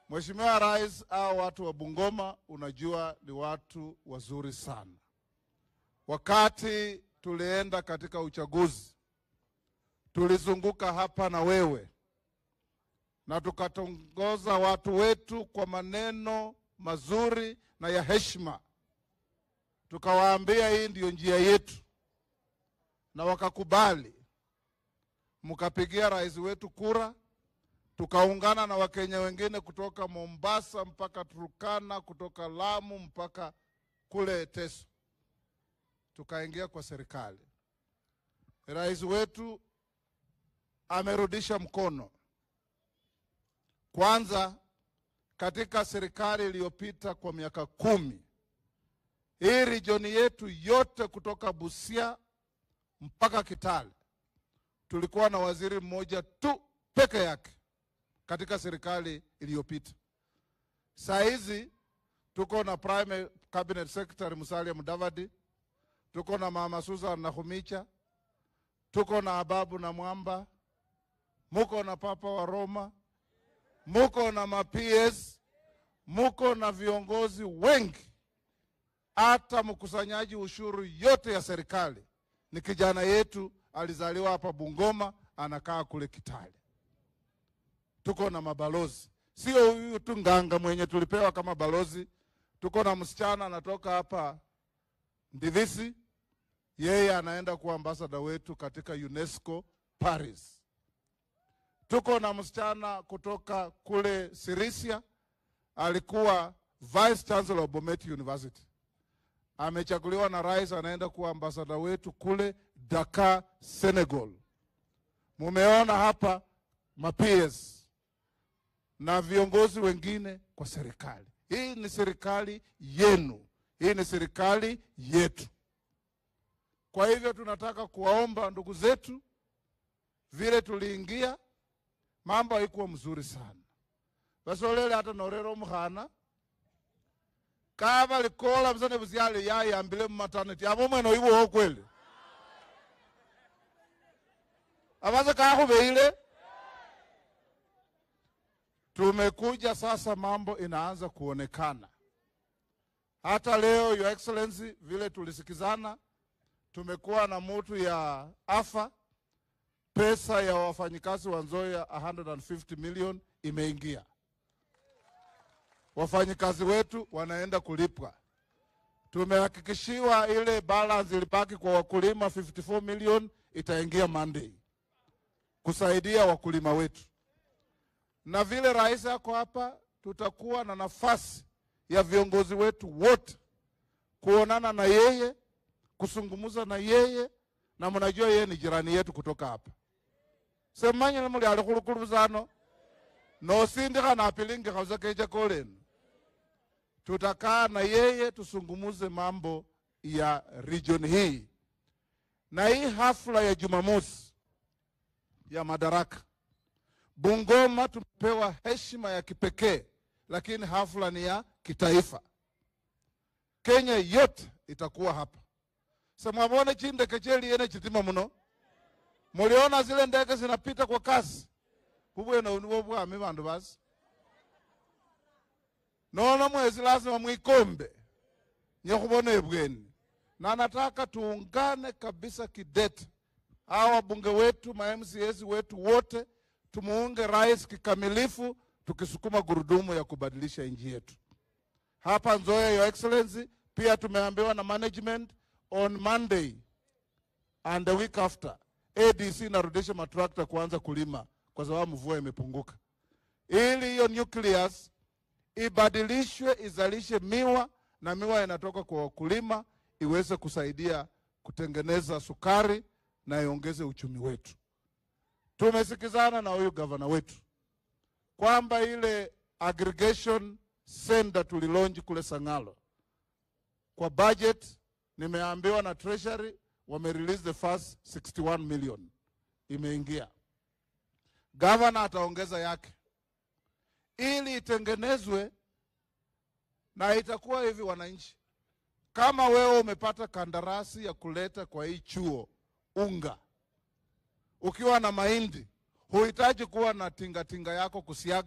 Mheshimiwa Rais, hao watu wa Bungoma unajua ni watu wazuri sana. Wakati tulienda katika uchaguzi, tulizunguka hapa na wewe na tukatongoza watu wetu kwa maneno mazuri na ya heshima, tukawaambia hii ndiyo njia yetu, na wakakubali. Mkapigia rais wetu kura, tukaungana na Wakenya wengine kutoka Mombasa mpaka Turkana, kutoka Lamu mpaka kule Teso, tukaingia kwa serikali. Rais wetu amerudisha mkono kwanza katika serikali iliyopita kwa miaka kumi, hii regioni yetu yote kutoka Busia mpaka Kitale tulikuwa na waziri mmoja tu peke yake katika serikali iliyopita. Saa hizi tuko na prime cabinet secretary Musalia Mudavadi, tuko na mama Susan Nakhumicha, tuko na Ababu na Mwamba, muko na papa wa Roma, muko na ma-PS, muko na viongozi wengi, hata mkusanyaji ushuru yote ya serikali ni kijana yetu, alizaliwa hapa Bungoma, anakaa kule Kitale. Tuko na mabalozi, sio huyu tu Nganga mwenye tulipewa kama balozi. Tuko na msichana anatoka hapa Ndivisi, yeye anaenda kuwa ambasada wetu katika UNESCO Paris. Tuko na msichana kutoka kule Sirisia, alikuwa vice chancellor of Bomet University, amechaguliwa na rais, anaenda kuwa ambasada wetu kule Dakar, Senegal. Mumeona hapa ma-PS na viongozi wengine kwa serikali. Hii ni serikali yenu, hii ni serikali yetu. Kwa hivyo tunataka kuwaomba ndugu zetu, vile tuliingia mambo haikuwa mzuri sana vasolele hata norero mukhana kava likola msane vusyale yayambile mumaternity avo mwene oivowo kweli avase kakhuveile tumekuja sasa, mambo inaanza kuonekana. Hata leo Your Excellency, vile tulisikizana, tumekuwa na mutu ya afa pesa ya wafanyikazi wa Nzoia 150 million imeingia. Wafanyikazi wetu wanaenda kulipwa. Tumehakikishiwa ile balance ilibaki kwa wakulima 54 million itaingia Monday kusaidia wakulima wetu, na vile rais ako hapa, tutakuwa na nafasi ya viongozi wetu wote kuonana na yeye, kusungumuza na yeye, na mnajua yeye ni jirani yetu kutoka hapa semanyile muli ali khulukuluzano nosindikha napilingikha uza kecha kolenu tutakaa na yeye tusungumuze mambo ya region hii na hii hafla ya Jumamosi ya Madaraka Bungoma tumepewa heshima ya kipekee, lakini hafla ni ya kitaifa. Kenya yote itakuwa hapa. Samwavone chindeke cheliene chitima muno muliona zile ndege zinapita kwa kasi bubwene niwo bwami bandu basi nono mwezi lazima mwikombe nyekhubona ebweni na nataka tuungane kabisa kidete hawa wabunge wetu ma MCAs wetu wote tumuunge rais kikamilifu tukisukuma gurudumu ya kubadilisha nchi yetu hapa Nzoia your excellency pia tumeambiwa na management on Monday and the week after ADC inarudisha matrakta kuanza kulima kwa sababu mvua imepunguka, ili hiyo nucleus ibadilishwe izalishe miwa na miwa inatoka kwa wakulima iweze kusaidia kutengeneza sukari na iongeze uchumi wetu. Tumesikizana na huyu gavana wetu kwamba ile aggregation center tulilonji kule Sangalo kwa budget, nimeambiwa na treasury wame release the first 61 million imeingia. Gavana ataongeza yake ili itengenezwe, na itakuwa hivi, wananchi, kama wewe umepata kandarasi ya kuleta kwa hii chuo unga, ukiwa na mahindi, huhitaji kuwa na tingatinga yako kusiaga,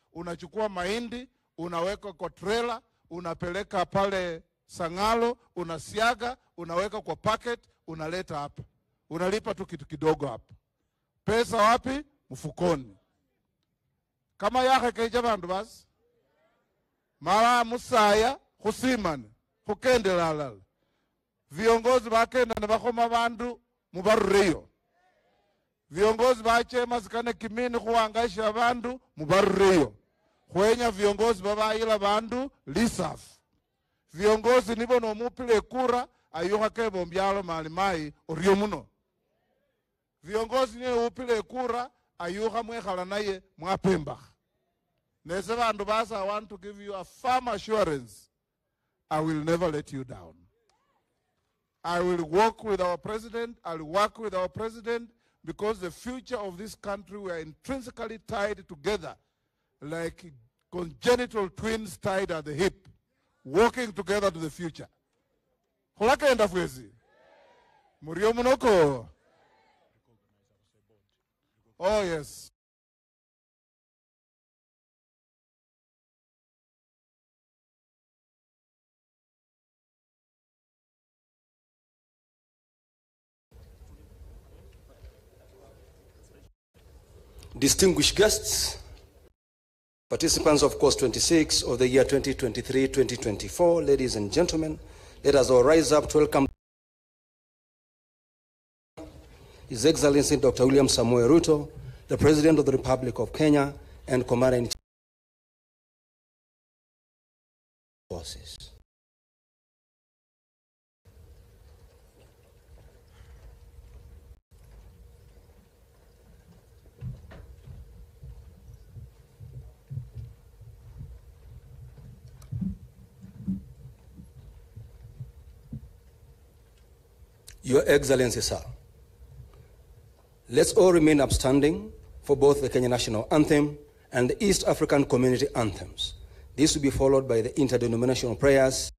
unachukua mahindi unaweka kwa trela, unapeleka pale Sang'alo, unasiaga, unaweka kwa packet, unaleta hapa, unalipa tu kitu kidogo hapa. Pesa wapi? Mfukoni. kama yakhekeja bandu basi mara musaya khusimane khukendela alala viongozi bakenda ne bakhoma bandu mubarureyo viongozi bachema sikane kimini khuwangaisha bandu mubarureyo khwenya viongozi babayila bandu lisafu viongozi nibo nomupila ekura ayukha kebo mbyalo mali mayi oryo muno viongozi niye upila ekura ayukha mwekhala naye mwapembakha nese bandu basa i want to give you a firm assurance i will never let you down i will work with our president i'll work with our president because the future of this country we are intrinsically tied together like congenital twins tied at the hip walking together to the future khulakenda fwesi murio munoko oh yes distinguished guests, participants of course 26 of the year 2023-2024, ladies and gentlemen, let us all rise up to welcome His Excellency Dr. William Samoei Ruto, the President of the Republic of Kenya and Commander-in-Chief Forces. Your Excellency, sir, let's all remain upstanding for both the Kenya National Anthem and the East African Community Anthems. This will be followed by the interdenominational prayers